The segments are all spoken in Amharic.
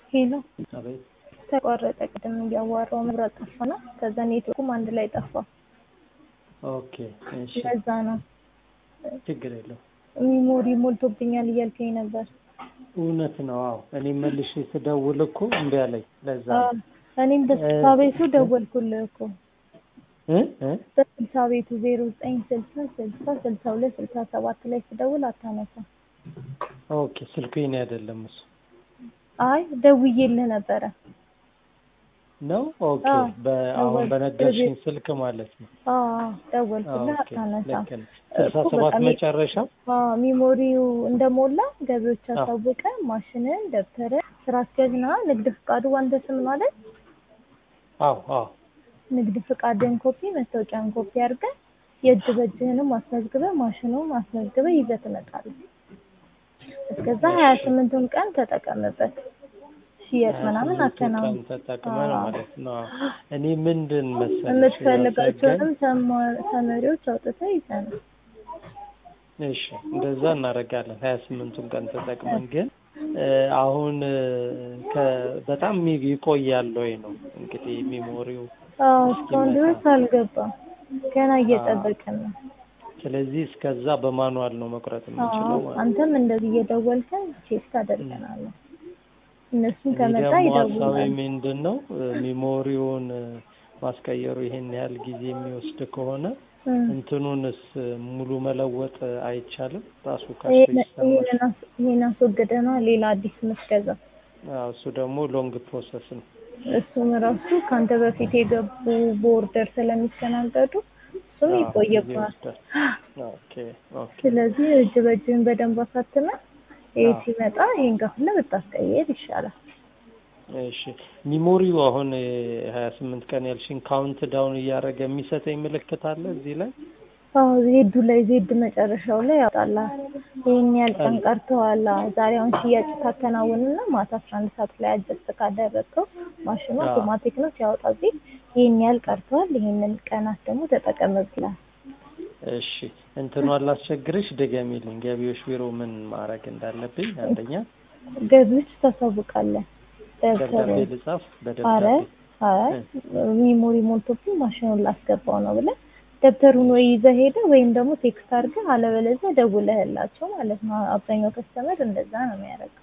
ሄሎ አቤት ተቋረጠ። ቅድም እያዋራው መብራት ጠፋና ከዛ ኔትወርኩም አንድ ላይ ጠፋ። ኦኬ እሺ ለዛ ነው ችግር የለው ሚሞሪ ሞልቶብኛል እያልከኝ ነበር። እውነት ነው አዎ እኔ መልሼ ስደውል እኮ እምቢ አለኝ ለዛ አዎ፣ ነው እኔም በስልሳ ቤቱ ደወልኩልህ እኮ እ እ በስልሳ ቤቱ ዜሮ ዘጠኝ ስልሳ ስልሳ ስልሳ ሁለት ስልሳ ሰባት ላይ ስደውል አታነሳም። ኦኬ ስልኩ የኔ አይደለም እሱ አይ ደውዬልህ ነበረ። ነው ኦኬ አዎ፣ በአሁን ደወል- በነገርሽኝ ስልክ ማለት ነው አዎ ደወልኩልህ ኦኬ አታነሳም። ልክ ነሽ ስልሳ እኮ ሰባት በጣም የ- መጨረሻ አዎ ሚሞሪው እንደሞላ ገቢዎች አዎ። አሳወቀ። ማሽንን፣ ደብተርን፣ ስራ አስኪያጅና ንግድ ፍቃዱ አንተ ስም ነው አይደል? አዎ አዎ ንግድ ፍቃድን ኮፒ፣ መታወቂያን ኮፒ አድርገህ የእጅ በእጅህንም አስመዝግበህ ማሽኑን አስመዝግበህ ይዘህ ትመጣለህ። እስከዛ ሀያ ስምንቱን ቀን ተጠቀምበት። ሽያጭ ምናምን አከናውን። ተጠቅመን አዎ። ማለት ነው አዎ። እኔ ምንድን መሰለሽ የምትፈልጋቸውንም ያሰገኝ ሰማ- ሰመሪዎች አውጥተህ ይዘህ ነው። እሺ እንደዛ እናደርጋለን ሀያ ስምንቱን ቀን ተጠቅመን ግን እ አሁን እ ከ- በጣም ሚ- ይቆያል ወይ ነው እንግዲህ ሚሞሪው አዎ እስካሁን ድረስ አልገባም። ገና እየጠበቅን ነው። ስለዚህ እስከዛ በማኑዋል ነው መቁረጥ የምንችለው አዎ ማለት ነው። አንተም እንደዚህ እየደወልከን ቼክ ታደርገናለህ። እነሱም እኔ ከመጣ ደግሞ ሀሳቤ ይደውላል። ምንድን ነው እ ሚሞሪውን እ ማስቀየሩ ይሄን ያህል ጊዜ የሚወስድ ከሆነ እም። እንትኑንስ ሙሉ መለወጥ አይቻልም? ራሱ ካሽ ሬጂስተር ማሽን ይሄንን አስ- ይሄን አስወግደህ ነው ሌላ አዲስ የምትገዛው። አዎ፣ እሱ ደግሞ ሎንግ ፕሮሰስ ነው። እሱም ራሱ ከአንተ በፊት የገቡ ቦርደር ስለሚስተናገዱ እሱም አዎ፣ ጊዜ ይቆይብሃል። ይወስዳል። ኦኬ ኦኬ ስለዚህ እጅ በእጅህን በደንብ አሳትመህ ይሄ አዎ። ሲመጣ ይሄን ከፍለህ ብታስቀይር ይሻላል። እሺ ሚሞሪው አሁን ሀያ ስምንት ቀን ያልሽኝ ካውንት ዳውን እያደረገ የሚሰጠኝ ምልክት አለ እዚህ ላይ አዎ ዜዱ ላይ ዜድ መጨረሻው ላይ ያወጣልሃል። ይሄን ያህል ቀን ቀርተዋል። አዎ፣ ዛሬ አሁን ሽያጭ ታከናውንና ማታ አስራ አንድ ሰዓት ላይ አጀስት ካደረግከው ማሽኑ አዎ። አውቶማቲክ ነው ሲያወጣ እዚህ ይሄን ያህል ቀርተዋል፣ ይሄንን ቀናት ደግሞ ተጠቀምብ ይላል። እሺ እንትኑ አላስቸግርሽ ድገሚልኝ ገቢዎች ቢሮ ምን ማድረግ እንዳለብኝ አንደኛ ገቢዎች ታሳውቃለህ። ደብዳቤ ደብተሩን ልጻፍ አረ በደብዳቤ አይ ሚሞሪ ሞልቶብኝ ማሽኑን ላስገባው ነው ብለህ ደብተሩን ወይ ይዘህ ሄደህ ወይም ደግሞ ቴክስት አድርገህ አለበለዚያ ደውለህላቸው ማለት ነው። አብዛኛው ከስተመር እንደዛ ነው የሚያደርገው።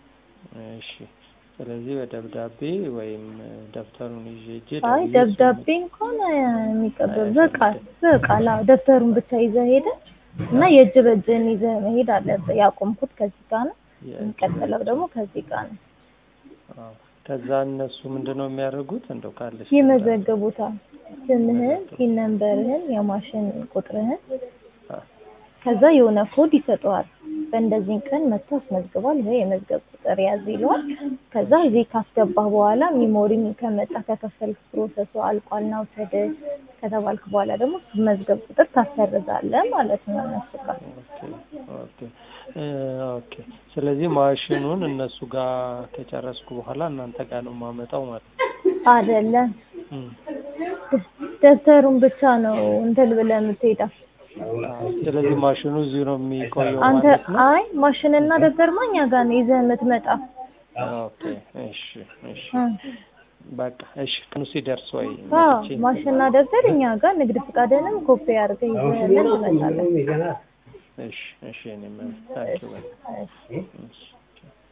እሺ ስለዚህ በደብዳቤ ወይም ደብተሩን ይዤ ሄጄ አይ ደውዬ ደብዳቤ እንኳን የሚቀበል በቃል በቃል አዎ፣ ደብተሩን ብቻ ይዘህ ሄደህ እና የእጅ በእጅህን ይዘህ መሄድ አለብህ። ያቆምኩት ከዚህ ጋር ነው፣ የእጅ የሚቀጥለው ደግሞ ከዚህ ጋር ነው። አዎ። ከዛ እነሱ ምንድን ነው የሚያደርጉት እንደው ካለሽ ይመዘግቡታል። ስምህን፣ ፒን ነምበርህን፣ የማሽን ቁጥርህን አ- ከዛ የሆነ ኮድ ይሰጠዋል። በእንደዚህ ቀን መጥቶ አስመዝግቧል፣ ይሄ የመዝገብ ቁጥር ያዝ ይለዋል። ከዛ እዚህ ካስገባህ በኋላ ሚሞሪም ከመጣ ከከፈልክ ፕሮሰሱ አልቋል ና ውሰድ ከተባልክ በኋላ ደግሞ መዝገብ ቁጥር ታሰርዛለህ ማለት ነው እነሱ ጋር። ኦኬ ኦኬ እ ኦኬ ስለዚህ ማሽኑን እነሱ ጋር ከጨረስኩ በኋላ እናንተ ጋር ነው የማመጣው ማለት ነው። አይደለም እም። ደብተሩን ብቻ ነው እንትን ብለህ የምትሄደው አዎ፣ ስለዚህ ማሽኑ እዚሁ ነው የሚቆየው አንተ። ማለት ነው። አይ ማሽንና ደብተርማ እኛ ጋር ነው ይዘህ የምትመጣው። ኦኬ እሺ እሺ እ በቃ እሺ ቀኑ ሲደርስ ወይ አዎ መጥቼ ማሽንና ደብተር እኛ ጋር ንግድ ፍቃድንም ኮፒ አድርገህ ይዘህልን ትመጣለህ። እሺ እሺ እኔ ምን ታንኪው በቃ እሺ። እሺ